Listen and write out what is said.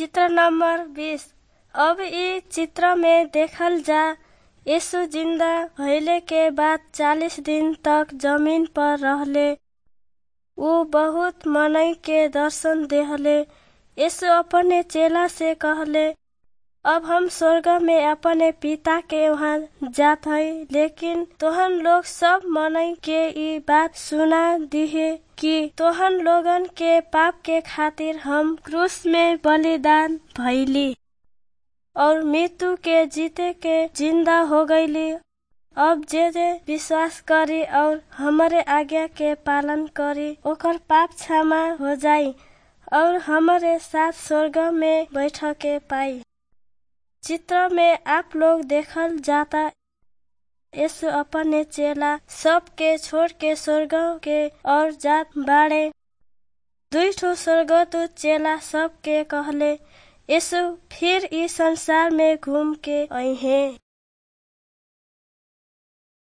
चित्र नंबर बीस अब इ चित्र में देखल जा यीशु जिंदा भइले के बाद चालीस दिन तक जमीन पर रहले ऊ बहुत मनई के दर्शन देहले यीशु अपने चेला से कहले अब हम स्वर्ग में अपने पिता के वहाँ जात हई लेकिन तोहन लोग सब मनई के ई बात सुना दिहे कि तोहन लोगन के पाप के खातिर हम क्रूस में बलिदान भइली और मृत्यु के जीते के जिंदा हो गईली अब जे जे विश्वास करी और हमारे आज्ञा के पालन करी ओकर पाप क्षमा हो जाई और हमारे साथ स्वर्ग में बैठ के पाई चित्र में आप लोग देखल जाता यीशु अपने चेला सब के छोड़ के स्वर्ग के और जात बाड़े दुई ठो स्वर्गदूत चेला सब के कहले यीशु फिर इस संसार में घूम के आई हैं